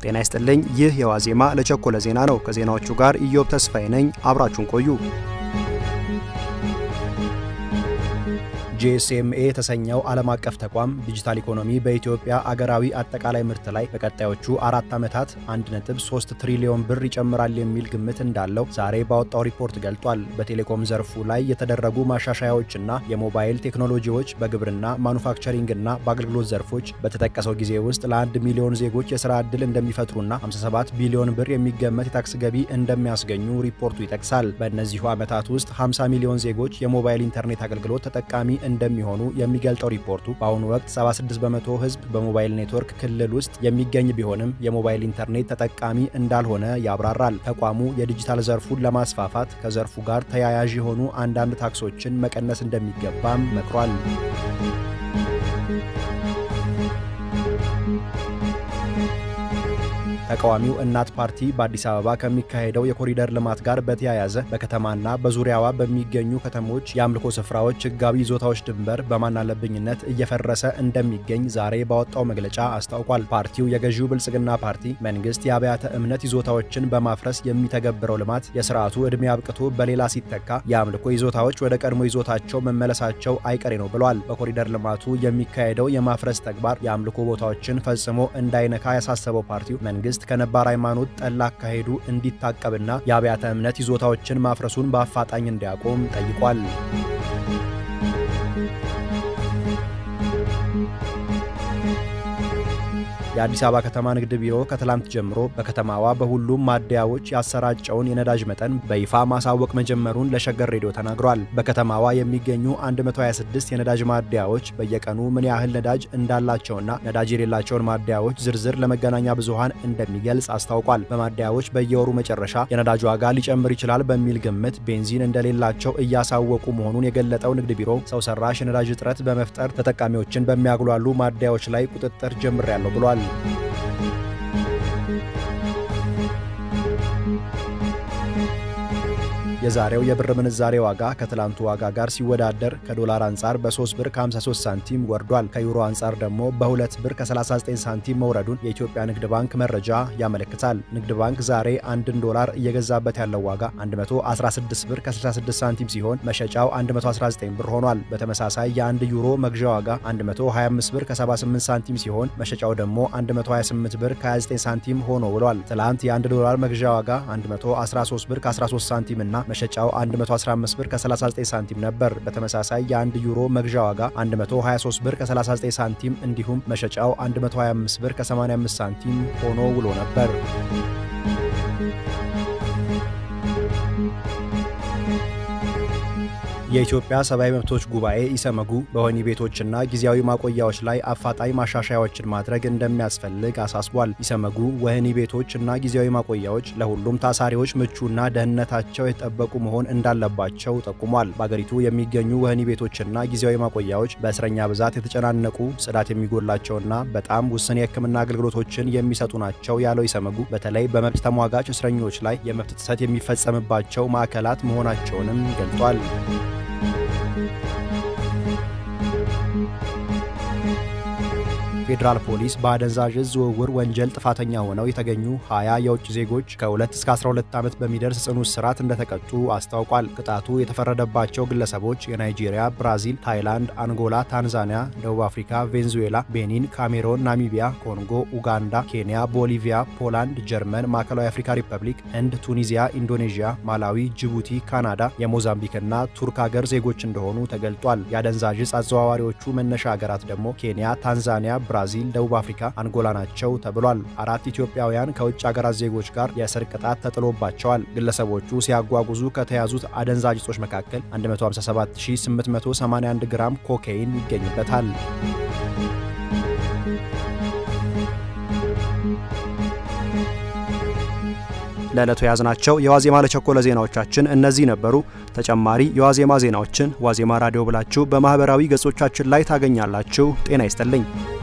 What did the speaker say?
ጤና ይስጥልኝ። ይህ የዋዜማ ለቸኮለ ዜና ነው። ከዜናዎቹ ጋር ኢዮብ ተስፋዬ ነኝ። አብራችሁን ቆዩ። ጂኤስኤምኤ የተሰኘው ዓለም አቀፍ ተቋም ዲጂታል ኢኮኖሚ በኢትዮጵያ አገራዊ አጠቃላይ ምርት ላይ በቀጣዮቹ አራት ዓመታት 1.3 ትሪሊዮን ብር ይጨምራል የሚል ግምት እንዳለው ዛሬ ባወጣው ሪፖርት ገልጧል። በቴሌኮም ዘርፉ ላይ የተደረጉ ማሻሻያዎችና የሞባይል ቴክኖሎጂዎች በግብርና ማኑፋክቸሪንግና በአገልግሎት ዘርፎች በተጠቀሰው ጊዜ ውስጥ ለአንድ ሚሊዮን ዜጎች የሥራ ዕድል እንደሚፈጥሩና 57 ቢሊዮን ብር የሚገመት የታክስ ገቢ እንደሚያስገኙ ሪፖርቱ ይጠቅሳል። በእነዚሁ ዓመታት ውስጥ 50 ሚሊዮን ዜጎች የሞባይል ኢንተርኔት አገልግሎት ተጠቃሚ እንደሚሆኑ የሚገልጠው ሪፖርቱ በአሁኑ ወቅት 76 በመቶ ሕዝብ በሞባይል ኔትወርክ ክልል ውስጥ የሚገኝ ቢሆንም የሞባይል ኢንተርኔት ተጠቃሚ እንዳልሆነ ያብራራል። ተቋሙ የዲጂታል ዘርፉን ለማስፋፋት ከዘርፉ ጋር ተያያዥ የሆኑ አንዳንድ ታክሶችን መቀነስ እንደሚገባም መክሯል። ተቃዋሚው እናት ፓርቲ በአዲስ አበባ ከሚካሄደው የኮሪደር ልማት ጋር በተያያዘ በከተማና በዙሪያዋ በሚገኙ ከተሞች የአምልኮ ስፍራዎች ሕጋዊ ይዞታዎች ድንበር በማናለብኝነት እየፈረሰ እንደሚገኝ ዛሬ ባወጣው መግለጫ አስታውቋል። ፓርቲው የገዢው ብልጽግና ፓርቲ መንግስት የአብያተ እምነት ይዞታዎችን በማፍረስ የሚተገብረው ልማት የስርዓቱ ዕድሜ አብቅቶ በሌላ ሲተካ የአምልኮ ይዞታዎች ወደ ቀድሞ ይዞታቸው መመለሳቸው አይቀሬ ነው ብሏል። በኮሪደር ልማቱ የሚካሄደው የማፍረስ ተግባር የአምልኮ ቦታዎችን ፈጽሞ እንዳይነካ ያሳሰበው ፓርቲው መንግስት ከነባር ሃይማኖት ጠላ አካሄዱ እንዲታቀብና የአብያተ እምነት ይዞታዎችን ማፍረሱን በአፋጣኝ እንዲያቆም ጠይቋል። የአዲስ አበባ ከተማ ንግድ ቢሮ ከትላንት ጀምሮ በከተማዋ በሁሉም ማደያዎች ያሰራጨውን የነዳጅ መጠን በይፋ ማሳወቅ መጀመሩን ለሸገር ሬዲዮ ተናግሯል። በከተማዋ የሚገኙ 126 የነዳጅ ማደያዎች በየቀኑ ምን ያህል ነዳጅ እንዳላቸውና ነዳጅ የሌላቸውን ማደያዎች ዝርዝር ለመገናኛ ብዙሃን እንደሚገልጽ አስታውቋል። በማደያዎች በየወሩ መጨረሻ የነዳጅ ዋጋ ሊጨምር ይችላል በሚል ግምት ቤንዚን እንደሌላቸው እያሳወቁ መሆኑን የገለጠው ንግድ ቢሮ ሰው ሰራሽ የነዳጅ እጥረት በመፍጠር ተጠቃሚዎችን በሚያጉላሉ ማደያዎች ላይ ቁጥጥር ጀምሬያለሁ ብሏል። የዛሬው የብር ምንዛሬ ዋጋ ከትላንቱ ዋጋ ጋር ሲወዳደር ከዶላር አንጻር በ3 ብር ከ53 ሳንቲም ወርዷል። ከዩሮ አንጻር ደግሞ በ2 ብር ከ39 ሳንቲም መውረዱን የኢትዮጵያ ንግድ ባንክ መረጃ ያመለክታል። ንግድ ባንክ ዛሬ አንድን ዶላር እየገዛበት ያለው ዋጋ 116 ብር ከ66 ሳንቲም ሲሆን መሸጫው 119 ብር ሆኗል። በተመሳሳይ የአንድ ዩሮ መግዣ ዋጋ 125 ብር ከ78 ሳንቲም ሲሆን መሸጫው ደግሞ 128 ብር ከ29 ሳንቲም ሆኖ ውሏል። ትላንት የአንድ ዶላር መግዣ ዋጋ 113 ብር ከ13 ሳንቲም እና መሸጫው 115 ብር ከ39 ሳንቲም ነበር። በተመሳሳይ የአንድ ዩሮ መግዣ ዋጋ 123 ብር ከ39 ሳንቲም እንዲሁም መሸጫው 125 ብር ከ85 ሳንቲም ሆኖ ውሎ ነበር። የኢትዮጵያ ሰብአዊ መብቶች ጉባኤ ኢሰመጉ በወህኒ ቤቶችና ጊዜያዊ ማቆያዎች ላይ አፋጣኝ ማሻሻያዎችን ማድረግ እንደሚያስፈልግ አሳስቧል። ኢሰመጉ ወህኒ ቤቶች እና ጊዜያዊ ማቆያዎች ለሁሉም ታሳሪዎች ምቹና ደህንነታቸው የተጠበቁ መሆን እንዳለባቸው ጠቁሟል። በአገሪቱ የሚገኙ ወህኒ ቤቶችና ጊዜያዊ ማቆያዎች በእስረኛ ብዛት የተጨናነቁ፣ ጽዳት የሚጎላቸውና በጣም ውስን የሕክምና አገልግሎቶችን የሚሰጡ ናቸው ያለው ኢሰመጉ በተለይ በመብት ተሟጋች እስረኞች ላይ የመብት ጥሰት የሚፈጸምባቸው ማዕከላት መሆናቸውንም ገልጧል። ፌዴራል ፖሊስ በአደንዛዥ ዕፅ ዝውውር ወንጀል ጥፋተኛ ሆነው የተገኙ 20 የውጭ ዜጎች ከ2 እስከ 12 ዓመት በሚደርስ ጽኑ እስራት እንደተቀጡ አስታውቋል። ቅጣቱ የተፈረደባቸው ግለሰቦች የናይጄሪያ፣ ብራዚል፣ ታይላንድ፣ አንጎላ፣ ታንዛኒያ፣ ደቡብ አፍሪካ፣ ቬንዙዌላ፣ ቤኒን፣ ካሜሮን፣ ናሚቢያ፣ ኮንጎ፣ ኡጋንዳ፣ ኬንያ፣ ቦሊቪያ፣ ፖላንድ፣ ጀርመን፣ ማዕከላዊ አፍሪካ ሪፐብሊክ፣ ህንድ፣ ቱኒዚያ፣ ኢንዶኔዥያ፣ ማላዊ፣ ጅቡቲ፣ ካናዳ፣ የሞዛምቢክና ቱርክ ሀገር ዜጎች እንደሆኑ ተገልጧል። የአደንዛዥ ዕፅ አዘዋዋሪዎቹ መነሻ ሀገራት ደግሞ ኬንያ፣ ታንዛኒያ ብራዚል፣ ደቡብ አፍሪካ፣ አንጎላ ናቸው ተብሏል። አራት ኢትዮጵያውያን ከውጭ ሀገራት ዜጎች ጋር የእስር ቅጣት ተጥሎባቸዋል። ግለሰቦቹ ሲያጓጉዙ ከተያዙት አደንዛዥ ዕጾች መካከል 157881 ግራም ኮካይን ይገኝበታል። ለዕለቱ የያዝናቸው የዋዜማ ለቸኮለ ዜናዎቻችን እነዚህ ነበሩ። ተጨማሪ የዋዜማ ዜናዎችን ዋዜማ ራዲዮ ብላችሁ በማኅበራዊ ገጾቻችን ላይ ታገኛላችሁ። ጤና ይስጥልኝ።